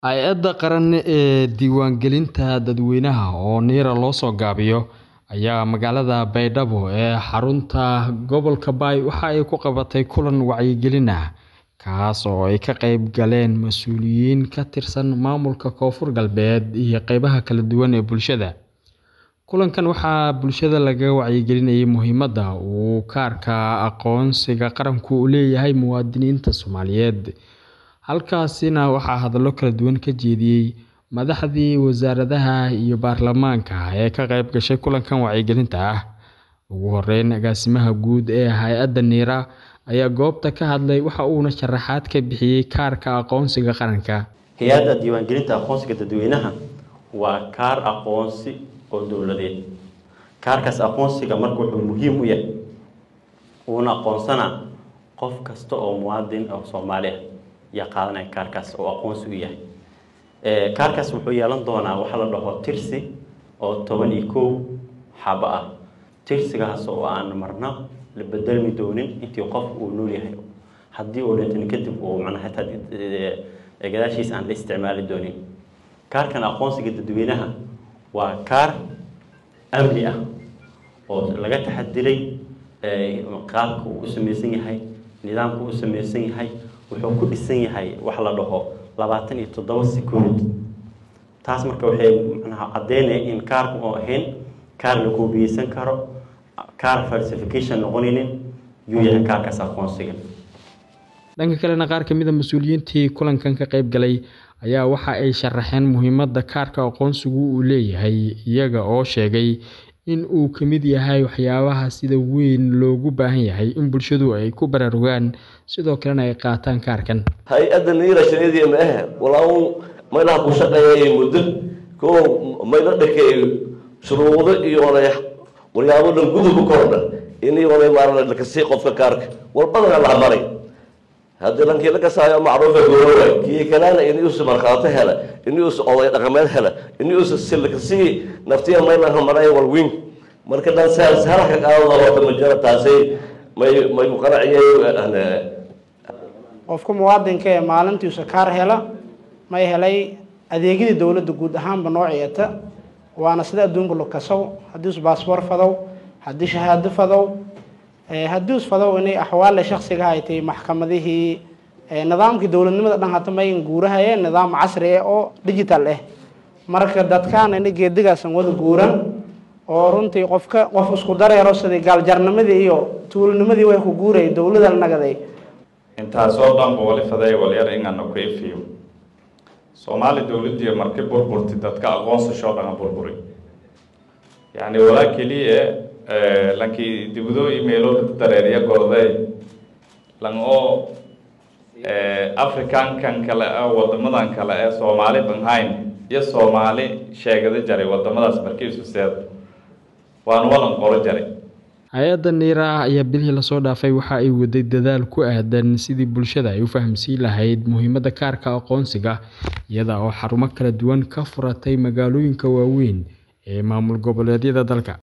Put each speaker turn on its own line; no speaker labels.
Hay'adda Qaran ee Diiwaangelinta Dadweynaha oo NIRA loo soo gaabiyo ayaa magaalada Baydhabo ee xarunta gobolka Bay waxa ay ku qabatay kulan wacyigelin ah kaas oo ay ka qayb galeen mas'uuliyiin ka tirsan maamulka Koonfur Galbeed iyo qaybaha kala duwan ee bulshada. Kulankan waxaa bulshada lagaga wacyigelinayay muhiimadda uu kaarka aqoonsiga qaranku u leeyahay muwaadiniinta Soomaaliyeed. Halkaasina waxaa hadallo kala duwan ka jeediyay madaxdii wasaaradaha iyo baarlamaanka ee ka qayb gashay kulankan wacyigelinta ah. Ugu horreyn, agaasimaha guud ee hay'adda NIRA ayaa goobta ka hadlay waxa uuna sharaxaad ka bixiyay kaarka aqoonsiga qaranka.
hay-adda diiwaangelinta aqoonsiga dadweynaha waa kaar aqoonsi oo dowladeed kaarkaas aqoonsiga marka wuxuu muhiim u yahay uuna aqoonsana qof kasta oo muwaadin oo soomaali ah yaa qaadanaya kaarkaas oo aqoonsi u yahay kaarkaas wuxuu yeelan doonaa waxa la dhaho tirsi oo toban iyo kow xabo ah tirsigaas oo aan marna la bedelmi doonin intii qof uu nool yahay haddii uu dhintan kadib uu macnaha xitaa gadaashiisa aan la isticmaali doonin kaarkan aqoonsiga dadweynaha waa kaar amni ah oo laga taxadiray qaabka uu u samaysan yahay nidaamka uu u samaysan yahay wuxuu ku dhisan yahay wax la dhaho labaatan iyo toddoba security taas marka waxay macnaha caddeynaya in kaarku oo ahayn kaar la koobiyeysan karo kaar falsification noqonaynin yuu yahay kaarkaas aqoonsiga
Dhanka kalena qaar ka mid ah mas'uuliyiintii kulankan ka qayb galay ayaa waxa ay sharaxeen muhiimadda kaarka aqoonsigu u leeyahay iyaga oo sheegay in uu ka mid yahay waxyaabaha sida weyn loogu baahan yahay in bulshadu ay ku baraarugaan sidoo kalena ay qaataan kaarkan.
hay-adda niira shaqadii ma ahe walaa maylaha ku shaqeeyay muddo koo mayla dhakeey shuruudo iyo oday walyaabo dhan gudub ku kordha inii oday maarna lakasii qofka kaarka walbadana la maray haddii lankii laga saayo macruufa goorowa kii kalena inuusa markhaato hela inuusa oday dhaqameed hela inuusa silkasii naftiya maylaha maray walwiin marka dhan saas halka qaadada horta ma jira taasay may may ku qanaciyay
qofka muwaadinka ee maalintiisa kaar hela may helay adeegyadii dowladda guud ahaanba noociyata waana sida adduunka lo kasow haddii us baasboor fadow haddii shahaado fadow haddii us fadow inay axwaale shaksiga haytay maxkamadihii nidaamkii dowladnimada dhan hata may guurahayeen nidaam casri ah oo digital ah marka dadkaan ina geedigaasan wada guuran oo runtii qofka qof isku dareero sidii gaaljarnimadii iyo tuulnimadii way ku guurayay dowlada la nagaday
intaasoo dhanba wali faday walyar ingana ku ifiyo soomaali dowladii markay burburtay dadka aqoonsashoo dhana burburi yacni walaa keliya lankii dibado imailo dareeriya gorday lan oo africankan kale ah wadamadan kale ee soomaali banhayn iyo soomaali sheegada jaray wadamadaas markii isu seed waan walan qoro jaray
hay-adda niira ayaa bilihii lasoo dhaafay waxa ay waday dadaal ku aadan sidii bulshada ay u fahamsiin lahayd muhiimadda kaarka aqoonsiga iyada oo xarumo kala duwan ka furatay magaalooyinka waaweyn ee maamul goboleedyada dalka